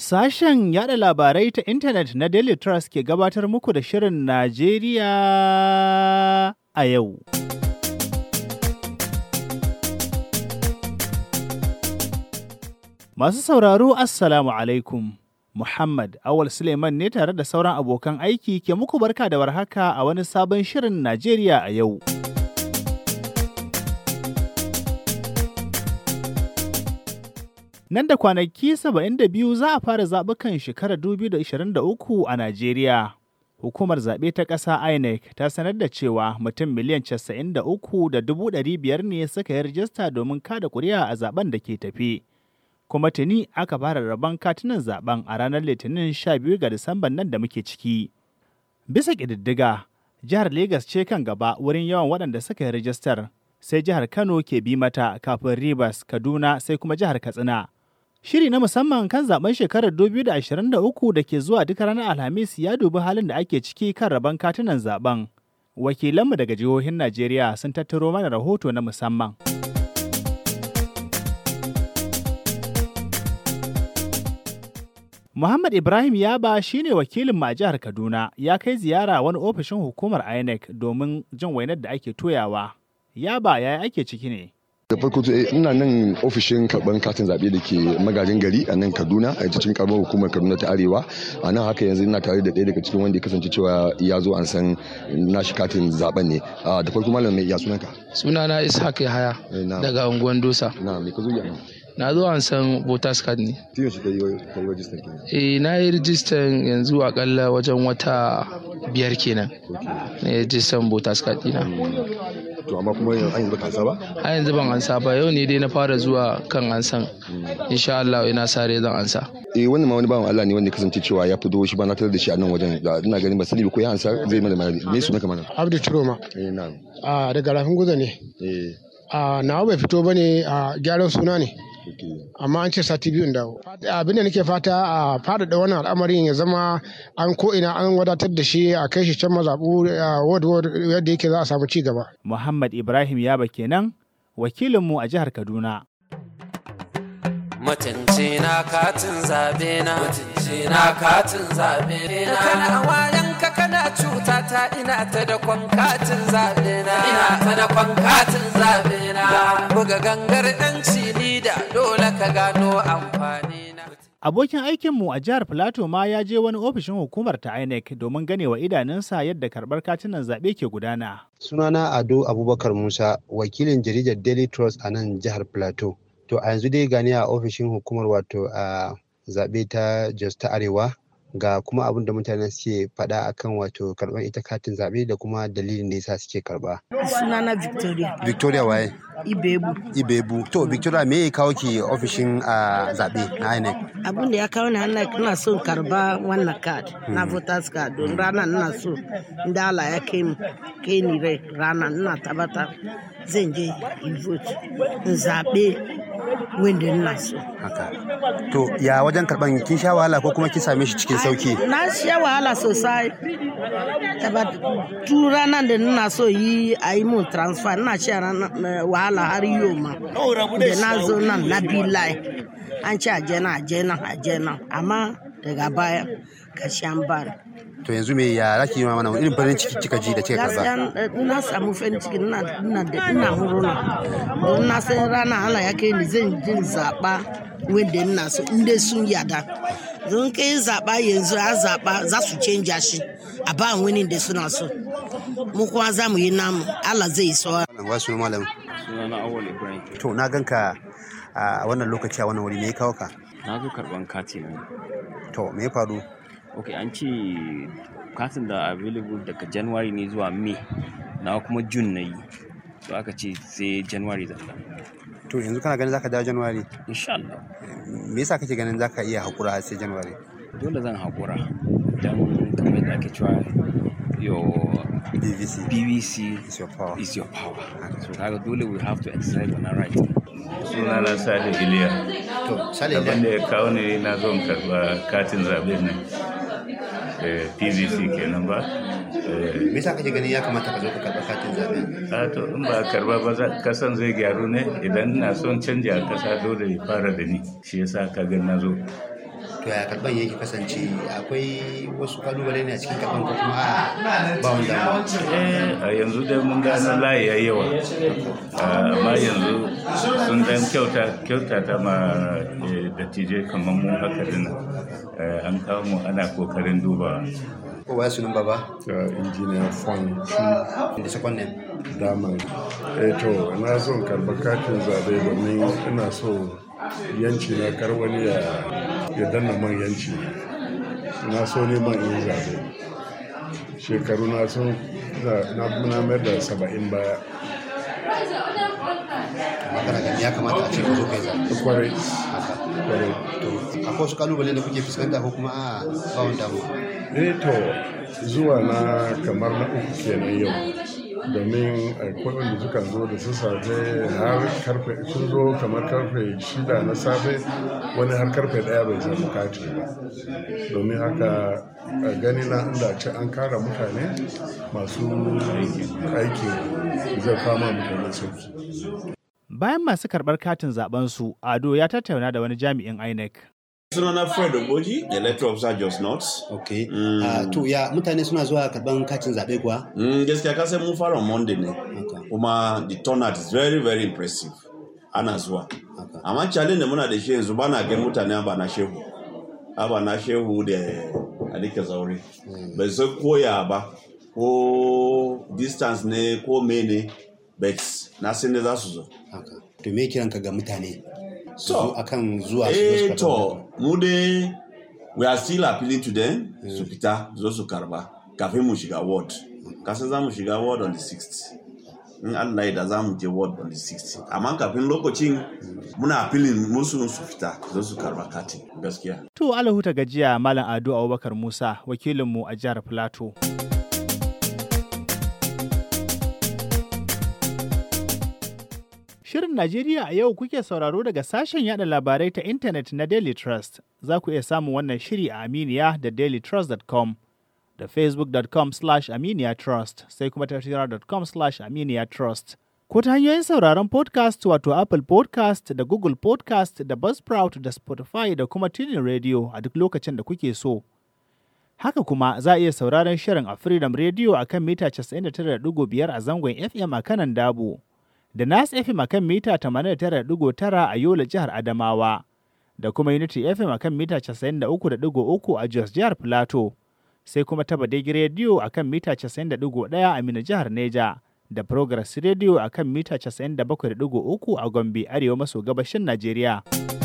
Sashen yada labarai ta intanet na Daily Trust ke gabatar muku da Shirin Najeriya a yau. Masu sauraro Assalamu alaikum. Muhammad Awal Suleiman ne tare da sauran abokan aiki ke muku barka da warhaka a wani sabon Shirin Najeriya a yau. Nan da kwanaki 72 za a fara zaɓukan shekarar 2023 a Najeriya. Hukumar zaɓe ta ƙasa INEC ta sanar da cewa mutum miliyan 93,500 ne suka yi rajista domin kada kuri'a a zaben da ke tafi. Kuma tuni aka fara rabon katunan zaben a ranar Litinin 12 ga Disamban nan da muke ciki. Bisa ƙididdiga, jihar Legas ce kan gaba wurin yawan waɗanda suka yi rajistar, sai jihar Kano ke bi mata kafin Rivers, Kaduna sai kuma jihar Katsina. Shiri na musamman kan zaben shekarar 2023 da ke zuwa duka ranar Alhamis ya dubi halin da ake ciki kan rabon katunan zaben. Wakilanmu daga jihohin Najeriya sun tattaro mana rahoto na musamman. Muhammad Ibrahim Yaba shine wakilin a jihar Kaduna ya kai ziyara wani ofishin hukumar INEC domin jin wainar da ake toyawa. Yaba yaya ake ciki ne? da farko ina nan ofishin karban katin zaɓe da ke magajin gari a nan kaduna a cikin karamar hukumar kaduna ta arewa a nan haka yanzu ina tare da ɗaya daga cikin wanda ya kasance cewa ya zo an san nashi katin zaben ne da farko malam mai iya sunanka sunana ishaq yahaya daga unguwan dosa na me ka zo yi na zo an san voters card ne tiyo shi ka yi rajistan kenan eh na yi rijistan yanzu akalla wajen wata biyar kenan na yi rijistan voters card dina to amma kuma an yanzu baka ba a yanzu ban ansa ba yau ne dai na fara zuwa kan ansan insha Allah ina sare zan ansa eh wannan ma wani bawan Allah ne wanda kasance cewa ya fito shi ba na tarar da shi a nan wajen ina ganin ba sani ba ko ya ansa zai mana bayani me sunanka mana Abdu Turoma eh na a daga rafin guza ne eh a nawa bai fito bane a gyaran suna ne amma an ce sati biyun dawo abinda nake fata a faɗaɗa wannan al'amarin ya zama an ko ina an wadatar da shi a kai shi can mazaɓu ward ward yadda yake za a samu ci gaba Muhammad Ibrahim Yaba kenan wakilinmu a jihar Kaduna. Mutunci na katin zabe na mutunci na katin zabe na kana wayan ka kana cuta ta ina ta da kwan katin zabe na ina ta da kwan katin zabe na buga gangar yanci ni da dole ka gano amfani na Abokin aikinmu a jihar Filato ma ya je wani ofishin hukumar ta INEC domin ganewa idanunsa yadda karɓar katunan zaɓe ke gudana. Sunana Ado Abubakar Musa, wakilin jaridar Daily Trust a nan jihar Plateau. To a yanzu dai gani a ofishin hukumar wato a zaɓe ta Jos ta Arewa ga kuma abin da mutane suke faɗa akan wato karɓar ita katin zaɓe da kuma dalilin da yasa suke karɓa. Sunana Victoria. Victoria waye? Ibebu. Ibebu. To Victoria me ya kawo ki ofishin a zaɓe na INEC? Abin da ya kawo ni INEC ina so karba wannan card na voters card don rana ina so inda Allah ya kai mu kai ni rai rana ina tabbata zan je in vote in zaɓe wanda ina so. Haka. To ya wajen karɓan kin sha wahala ko kuma kin same shi cikin sauki? Na sha wahala sosai. Tu ranar da ina so yi a yi mun transfer ina sha wahala har yau ma. Da na zo nan na bi lai. An ce a je nan a je nan a je nan amma daga baya ka shan bani. To yanzu me ya zaki yi mana irin farin ciki kika ji da kika karba? Gaskiya na samu farin ciki ina ina da ina murna. Don na san rana Allah ya kai ni zan jin zaba wanda ina so in dai sun yada. Don kai zaba yanzu a zaba za su canja shi a ba wani da suna so. Mu kuma za mu yi namu Allah zai so. Wa suna malam? Sunana Awal Ibrahim. To na ganka a wannan lokaci a wannan wuri me ya kawo ka? Na zo karban kati ne. To me ya faru? Ok an ce katin da available daga January ne zuwa May na kuma June na yi. To aka ce sai January zalla. To yanzu kana ganin zaka dawo January? Insha Allah. Me yasa kake ganin zaka iya hakura har sai January? Dole zan hakura don kamar da ake cewa your BBC BBC is your power. is your power. So kaga dole we have to exercise on our right. sunana sale iliya To Sale abin da Iliya, ya kawo ne na zo in karba katin zaɓe nan Eh, pvc kenan ba Eh, me yasa kake ganin ya kamata ka zo ka karɓa katin zaɓe? a to in ba karba ba za- kasan zai gyaru ne idan na son canja a kasa dole ya fara da ni shi yasa ka ga na zo to ya karban yake kasance akwai wasu kalubale ne a cikin karban ko kuma a ba wanda eh a yanzu dai mun gano layi ya yawa Ah, amma yanzu sun dan kyauta kyauta ta ma eh, dattijai kamar mu haka dina Eh, an kawo mu ana kokarin duba ko waya sunan baba injiniya fon da sakon ne daman eh to na son karba katin zabe domin ina so yanci na kar wani ya ya danna man yanci na so neman in zabe shekaru na sun na na mayar da saba'in baya magana gani ya kamata a ce ka zo kai zaɓe kwarai kwarai to akwai wasu kalubale da kuke fuskanta ko kuma a ba wani damuwa eh to zuwa na kamar na uku kenan yau domin akwai wanda suka zo da sassafe har karfe sun zo kamar karfe shida na safe wani har karfe daya bai samu kati ba domin haka a gani na inda ce an kara mutane masu aiki zai kama mutane sauki Bayan masu karɓar katin zaɓensu, Ado ya tattauna da wani jami'in INEC. sunana fred ogoji electoral officer just not ok Ah, to ya mutane suna zuwa karban katin zaɓe kuwa mm, gaskiya ka sai mun fara on monday ne kuma the turnout is very very impressive ana zuwa amma challenge da muna da shi yanzu ba na gan mutane ba na shehu ba na shehu da alika zaure bai san koya ba ko distance ne ko mene bet na san ne za su zo to me kiranka ga mutane su To, zo akan zuwa su zo su eh karɓa to mu dai we are still appealing to them su fita zo su karba kafin mu shiga ward kasan za mu shiga ward on the 6th in Allah ya da za mu je ward on the 6th amma kafin lokacin muna appealing musu su fita zo su karba katin gaskiya To Alahuta gajiya Malam Ado Abubakar Musa, wakilinmu a jihar Filato. Shirin Najeriya a yau kuke sauraro daga sashen yada labarai ta intanet na Daily Trust. Za ku iya samun wannan shiri a Aminiya da dailytrust.com da facebook.com slash aminiya trust sai kuma tashira.com slash aminiya trust. Ko ta hanyoyin sauraron podcast wato Apple podcast da Google podcast da Buzzsprout da Spotify da kuma Tuning Radio a duk lokacin da kuke so. Haka kuma za a iya sauraron shirin a Freedom Radio a kan mita 99.5 a zangon FM a kanan Dabo, da Nas FM a kan mita 89.9 a Yola jihar Adamawa, da kuma Unity FM a kan mita 93.3 a Jos jihar Plateau, sai kuma ta Badegi Radio a kan mita 91.1 a Mina jihar Neja, da Progress Radio a kan mita 97.3 a Gombe arewa maso gabashin Najeriya.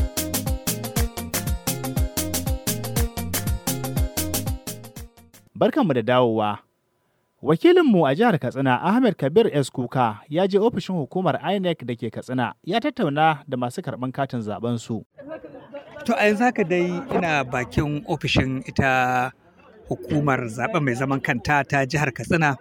Barkanmu da dawowa. Wakilinmu a jihar Katsina Ahmed Kabir S. Kuka ya je ofishin hukumar INEC da ke Katsina ya tattauna da masu karɓan katin zaben su. To a yanzu haka dai ina bakin ofishin ita hukumar zaben mai zaman kanta ta jihar Katsina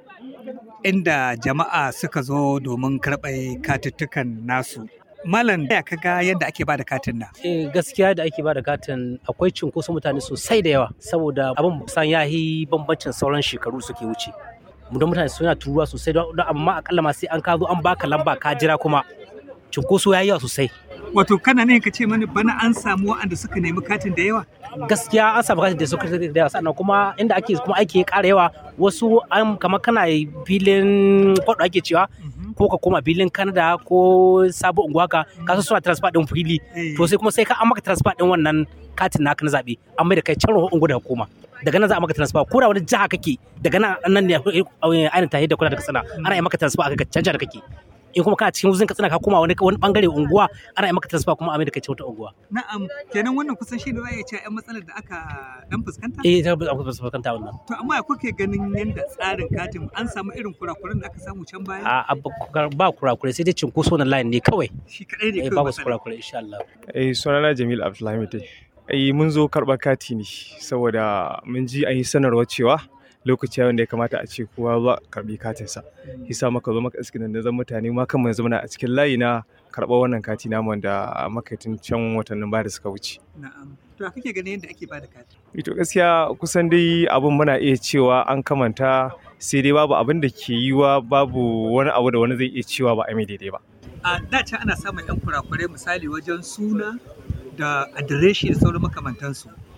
inda jama'a suka zo domin karɓar katuttukan nasu. Malam ya kaga yadda ake bada katin nan. Eh gaskiya da ake bada katin akwai cunkoson mutane sosai da yawa saboda abin san ya yi bambancin sauran shekaru suke wuce. Mu da mutane suna turuwa sosai don don amma akalla ma sai an ka zo an baka lamba ka jira kuma cunkoso ya yi yawa sosai. Wato kana ne ka ce mani bana an samu waɗanda suka nemi katin da yawa? Gaskiya an samu katin da suka da yawa sannan kuma inda ake kuma aiki ya ƙara yawa wasu an kamar kana filin kwaɗo ake cewa ko ka koma filin Canada ko sabo unguwa ka kasu suna transfer din fili to sai kuma sai ka an maka transfer din wannan katin naka na zabe an mai da kai can unguwa da hukuma daga nan za a maka transfer ko da wani jiha kake daga nan nan ne ainihin tahiyar da kula da kasana ana yi maka transfer a can da kake in kuma kana cikin wuzin katsina ka koma wani wani bangare unguwa ana yi maka transfer kuma a mai da kai wata unguwa Na'am, kenan wannan kusan shi da za a iya cewa 'yan matsalar da aka dan fuskanta? eh ta aka fuskanta wannan To amma ya kuke ganin yadda tsarin katin an samu irin kurakuran da aka samu can baya? a ba kurakurai sai dai cinkoso na line ne kawai Shi kaɗai ne eh kawai babu matsala. kurakurai insha Allah Eh sunana Jamil Abdulhamid dai. Eh mun zo karɓar kati ne saboda mun ji an yi sanarwar cewa lokaci wanda ya kamata a ce kowa ba karɓi katinsa. Yasa maka zo maka iskin da zan mutane ma kan mu zama a cikin layi na karɓar wannan kati namu wanda maka tun can watannin baya da suka wuce. Na'am. To ya kake ganin yadda ake bada kati? Ito gaskiya kusan dai abin muna iya cewa an kamanta sai dai babu abin da ke yiwa babu wani abu da wani zai iya cewa ba a mai daidai ba. A da can ana samun 'yan kurakurai misali wajen suna da adireshi da sauran makamantansu.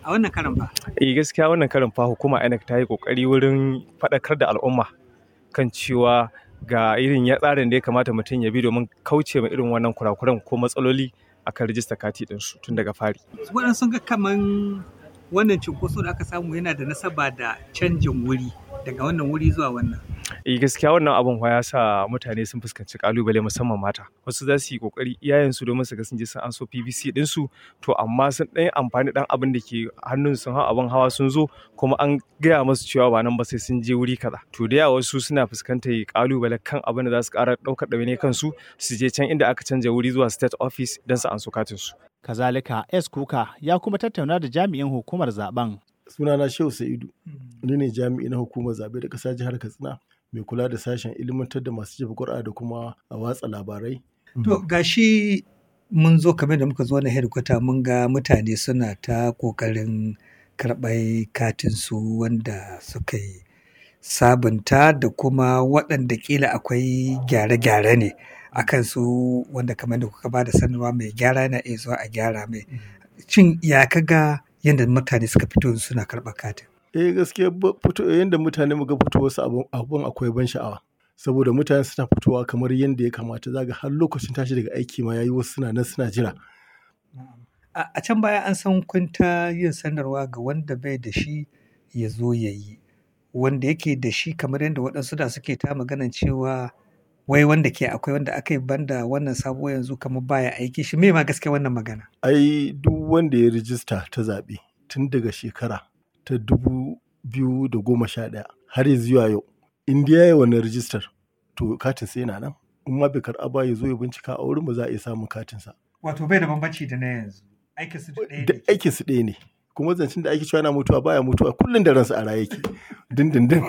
a wannan karan fa eh gaskiya wannan karin fa hukuma INEC ta yi kokari wurin faɗakar da al'umma kan cewa ga irin ya tsarin da ya kamata mutum ya bi domin kauce ma irin wannan kurakuran ko matsaloli akan rijista kati ɗinsu tun daga fari. waɗansu sun ga kaman wannan cunkoso da aka samu yana da nasaba da canjin wuri daga wannan wuri zuwa wannan eh gaskiya wannan abun ya sa mutane sun fuskanci kalubale musamman mata wasu za su yi kokari iyayensu domin su ga sun je sun anso PVC ɗinsu to amma sun ɗan amfani ɗan abin da ke hannun sun hau abin hawa sun zo kuma an gaya musu cewa ba nan ba sai sun je wuri kaza to da yawa wasu suna fuskantar kalubale kan abin da za su ƙara ɗaukar ɗawainiyar kansu su je can inda aka canja wuri zuwa state office don su anso katin su. Kazalika, S. Kuka ya kuma tattauna da jami'in hukumar zaben. Sunana Shehu Sa'idu, ni ne jami'i na hukumar zaɓe da ƙasa jihar Katsina mai kula da sashen ilimantar da masu jefa ƙuri'a da kuma a watsa labarai. to gashi mun zo kamar da muka zo na headquarter mun ga mutane suna ta ƙoƙarin karɓar katin su wanda suka yi sabunta da kuma waɗanda ƙila akwai gyare-gyare ne akan su wanda kamar da kuka ba da sanarwa mai gyara na iya zuwa a gyara mai shin ya kaga yadda mutane suka fito suna karɓar katin Eh gaskiya ba- fito yadda mutane muga fito wasu abun abun akwai ban sha'awa. Saboda mutane suna fitowa kamar yadda ya kamata zaga har lokacin tashi daga aiki ma yayi wasu suna nan suna jira. a a can baya an san kun ta yin sanarwa ga wanda bai da shi ya zo ya yi wanda yake da shi kamar yadda waɗansu da suke ta maganan cewa wai wanda ke akwai wanda aka yi banda wannan sabo yanzu kamar baya aiki shi me ma gaskiya wannan magana Ai duk wanda ya rijista ta zaɓe tun daga shekara ta dubu biyu da goma sha ɗaya har ya zuwa yau in dai ya yi wannan rijistar to katin sai yana nan in ma bai karɓa ba ya zo ya bincika a wurin ba za a iya samun katinsa. wato bai da bambanci da na yanzu aikin su ɗaya da aikin su ɗaya ne kuma zancen da ake cewa yana mutuwa baya mutuwa kullum da ransa a raye yake dindindin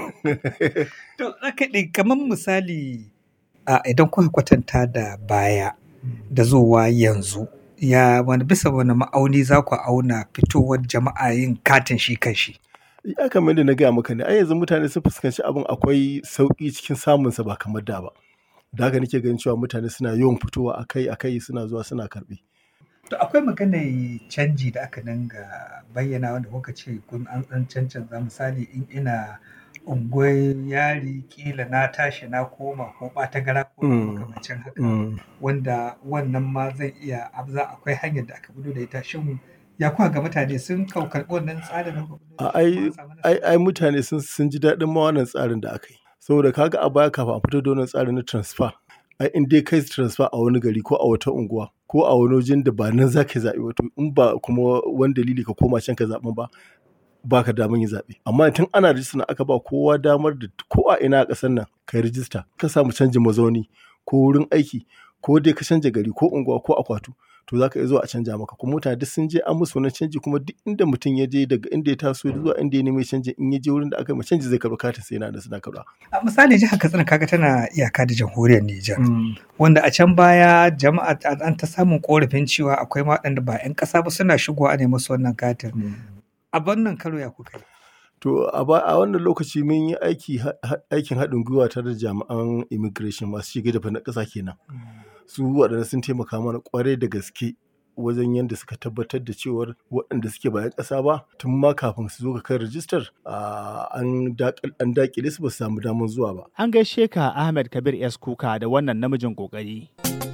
To, aka ɗi kamar misali a idan kuka kwatanta da baya da zuwa yanzu ya wani bisa wani ma'auni za ku auna fitowar jama'a yin katin shi kan shi. ya kamar da na gaya maka ne ai yanzu mutane sun fuskanci abin akwai sauƙi cikin samunsa ba kamar da ba da haka nake ganin cewa mutane suna yawan fitowa akai akai suna zuwa suna karɓe To akwai maganar canji da aka dinga bayyana wanda kuka ce kun an ɗan cancanza misali in ina unguwar yari kila na tashi na koma ko ɓata gara ko Mm. makamancin haka Mm. wanda wannan ma zai iya za akwai hanyar da aka fito da ita shin ya kuwa ga mutane sun kau karɓi wannan tsarin nan a ai ai ai mutane sun sun ji daɗin ma wannan tsarin da aka yi saboda kaga a baya kafin a fito da wannan tsarin na transfer ai in dai kai transfer a wani gari ko a wata unguwa ko a wani wajen da ba nan za ka zaɓi wato in ba kuma wani dalili ka koma can ka zaɓi ba ba ka damar yin zaɓe amma tun ana rijista na aka ba kowa damar da ko a ina a ƙasar nan ka yi rijista ka samu canjin mazauni ko wurin aiki ko dai ka canja gari ko unguwa ko akwatu to za ka iya zuwa a canja maka kuma mutane duk sun je an musu wani canji kuma duk inda mutum ya je daga inda ya taso zuwa inda ya nemi canji in ya je wurin da aka yi ma canji zai karɓi katin sai yana da suna karɓa. A misali jihar Katsina kaga tana iyaka da jamhuriyar Nijar. Wanda a can baya jama'a an ta samun korafin cewa akwai ma waɗanda ba 'yan ƙasa ba suna shigowa a nemi su wannan katin. A wannan karo ya kuka yi. To a ba a wannan lokaci mun yi aiki aikin haɗin gwiwa tare da jami'an immigration masu shige da na ƙasa kenan. Su waɗanda sun taimaka mana ƙwarai da gaske wajen yadda suka tabbatar da cewar waɗanda suke bayan ƙasa ba tun ma kafin su zo ga kan rijistar an daƙile su ba su samu damar zuwa ba. An gaishe ka Ahmed Kabir S. Kuka da wannan namijin ƙoƙari.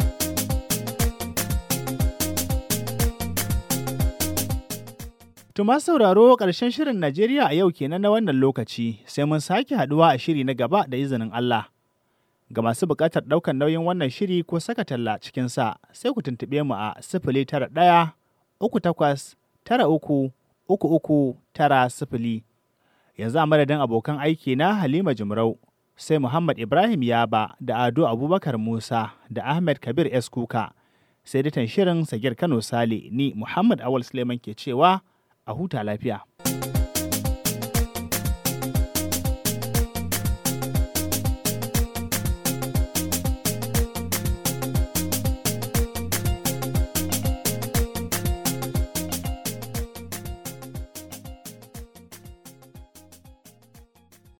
Tuma sauraro ƙarshen shirin Najeriya a yau kenan na wannan lokaci sai mun sake haɗuwa a shiri na gaba da izinin Allah. Ga masu buƙatar ɗaukar nauyin wannan shiri ko saka talla cikinsa sai ku tuntuɓe mu a sifili tara ɗaya uku takwas tara uku uku uku tara sifili. Yanzu a madadin abokan aiki na Halima Jimrau sai Muhammad Ibrahim Yaba da Ado Abubakar Musa da Ahmed Kabir S. Kuka. Sai ditan shirin Sagir Kano Sale ni Muhammad Awal Suleiman ke cewa a huta lafiya.